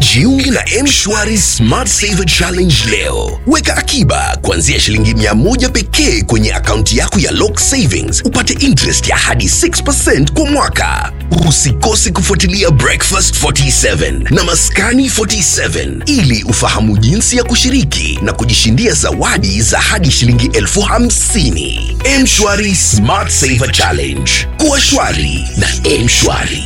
Jiunge na M-Shwari Smart Saver Challenge leo. Weka akiba kuanzia shilingi mia moja pekee kwenye akaunti yako ya Lock Savings, upate interest ya hadi 6% kwa mwaka. Usikose kufuatilia Breakfast 47 na Maskani 47 ili ufahamu jinsi ya kushiriki na kujishindia zawadi za hadi shilingi elfu hamsini. M-Shwari Smart Saver Challenge. Kuwa shwari na M-Shwari.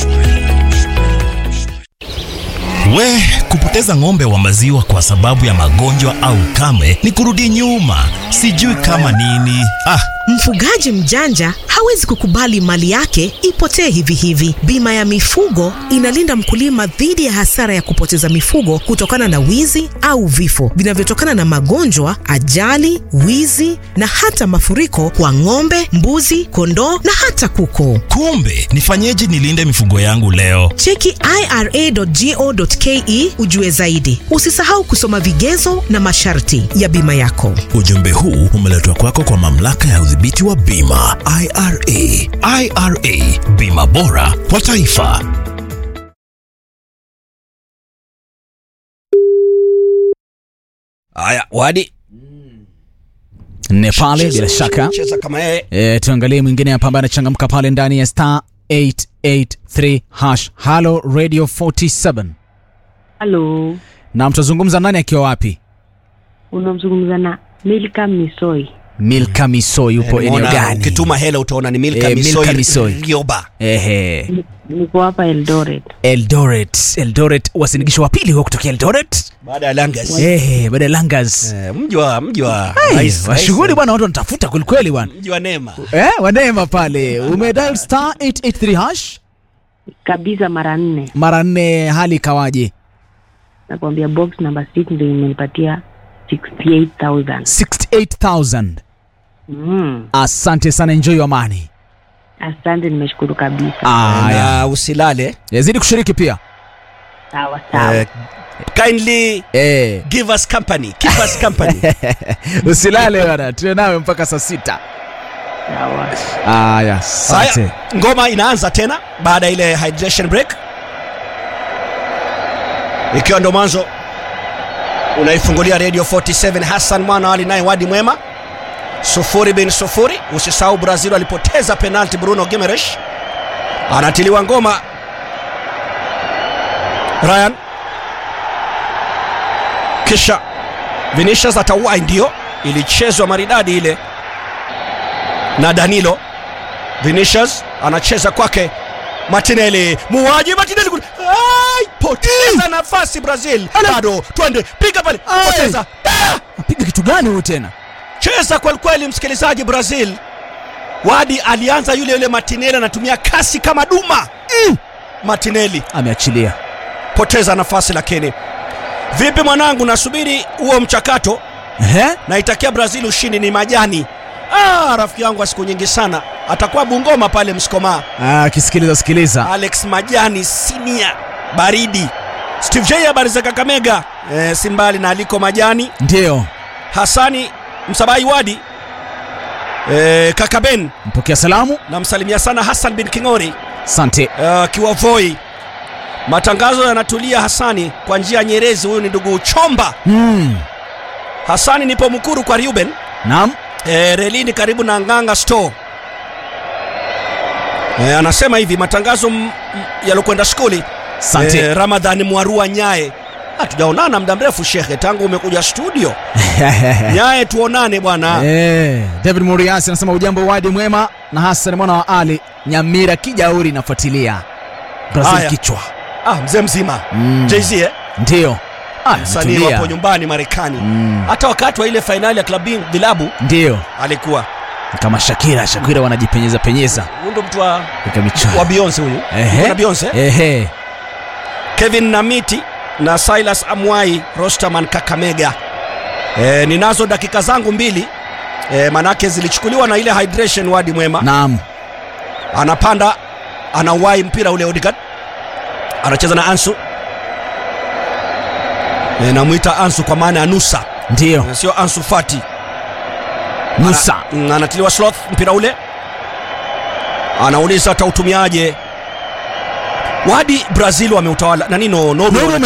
We, kupoteza ng'ombe wa maziwa kwa sababu ya magonjwa au kame ni kurudi nyuma, sijui kama nini. Ah, Mfugaji mjanja hawezi kukubali mali yake ipotee hivi hivi. Bima ya mifugo inalinda mkulima dhidi ya hasara ya kupoteza mifugo kutokana na wizi au vifo vinavyotokana na magonjwa, ajali, wizi na hata mafuriko kwa ng'ombe, mbuzi, kondoo na hata kuku. kumbe nifanyeje nilinde mifugo yangu leo? Cheki ira.go.ke ujue zaidi. Usisahau kusoma vigezo na masharti ya bima yako. Ujumbe huu umeletwa kwako kwa mamlaka ya udhibiti wa bima IRA. IRA, bima bora kwa taifa. Haya, wadi nne pale bila shaka cheza kama yeye. e, tuangalie mwingine hapa ambaye anachangamka pale ndani ya star 883 hash halo radio 47 Halo, na mtazungumza nani akiwa wapi unamzungumza na Milka Misoi. milka misoi yupo eneo Unaona, gani Ukituma hela utaona ni Milka Eh, Milka Misoi Misoi. Rioba. ehe Niko hapa Eldoret. eldoret eldoret wasindikisho wa pili huo kutokea eldoret Baada ya Langas. ehe baada ya langas Eh, Mji wa mji wa Hey, rais- washughuli rais- bwana watu wanatafuta kwelikweli bwana mji wa Neema. eh, wanema pale umedial star 883 hash Kabisa mara nne. mara nne hali ikawaje Nakwambia box number 6 ndio imenipatia 68,000. 68000 Mm. asante sana enjoy your money Asante, nimeshukuru kabisa. aya Na usilale. yazidi kushiriki pia Sawa sawa. Eh, kindly eh. give us company. Keep us company. usilale bana tuwe nawe mpaka saa sita Sawa. aya asante Haya, ngoma inaanza tena baada ya ile hydration break, ikiwa ndo mwanzo unaifungulia radio 47 Hassan mwana ali naye wadi mwema sufuri bin sufuri. Usisahau Brazil alipoteza penalti, Bruno Gimenez anatiliwa ngoma. Ryan kisha Vinicius atawai, ndio ilichezwa maridadi ile na Danilo Vinicius anacheza kwake Martinelli, muwaji Martinelli kule. Ai, poteza nafasi Brazil. Bado twende, piga pale, Ai. poteza. Ah! piga kitu gani huyu tena Cheza kweli kweli, msikilizaji. Brazil Wadi alianza yule yule Martinelli, anatumia kasi kama duma. Mm. Martinelli ameachilia poteza nafasi, lakini vipi mwanangu, nasubiri huo mchakato. Ehe? Naitakia Brazil ushindi, ni majani. Ah, rafiki yangu wa siku nyingi sana atakuwa Bungoma pale Msikomaa. Ah, akisikiliza sikiliza Alex Majani Sinia baridi Steve J habari za Kakamega e, si mbali na aliko Majani ndio Hasani Msabai Wadi e, kaka Ben mpokea salamu namsalimia sana Hassan bin Kingori asante akiwa uh, Voi. Matangazo yanatulia Hasani kwa njia nyerezi. Huyu ni ndugu Chomba mm. Hasani, nipo Mkuru kwa Ruben naam e, relini karibu na Nganga Store. E, anasema hivi matangazo m- m- yalokwenda skuli asante Eh, Ramadhani Mwarua Nyaye, hatujaonana muda mrefu shekhe, tangu umekuja studio. Nyaye, tuonane bwana. Eh, david muriasi anasema ujambo wadi mwema na hasan mwana wa ali nyamira kijauri nafuatilia brazil Haya. kichwa Ah, mzee mzima Mm. Jay-Z eh? ndio Ah, Msanii ametulia. wapo nyumbani Marekani. Mm. Hata wakati wa ile fainali ya klabu vilabu ndio alikuwa kama shakira shakira wanajipenyeza penyeza huyu ndo mtu wa, katika michwa wa Beyonce huyu. Ehe. Yuko na Beyonce. eh? ehe Kevin Namiti na Silas Amwai Rosterman Kakamega. E, ninazo dakika zangu mbili e, manake zilichukuliwa na ile hydration wadi mwema naam anapanda anauwai mpira ule Odegaard anacheza na Ansu e, namwita Ansu kwa maana ya Nusa ndio e, sio Ansu Fati nusa Mm, anatiliwa sloth mpira ule anauliza atautumiaje wadi Brazil wameutawala nani no, Norway Norway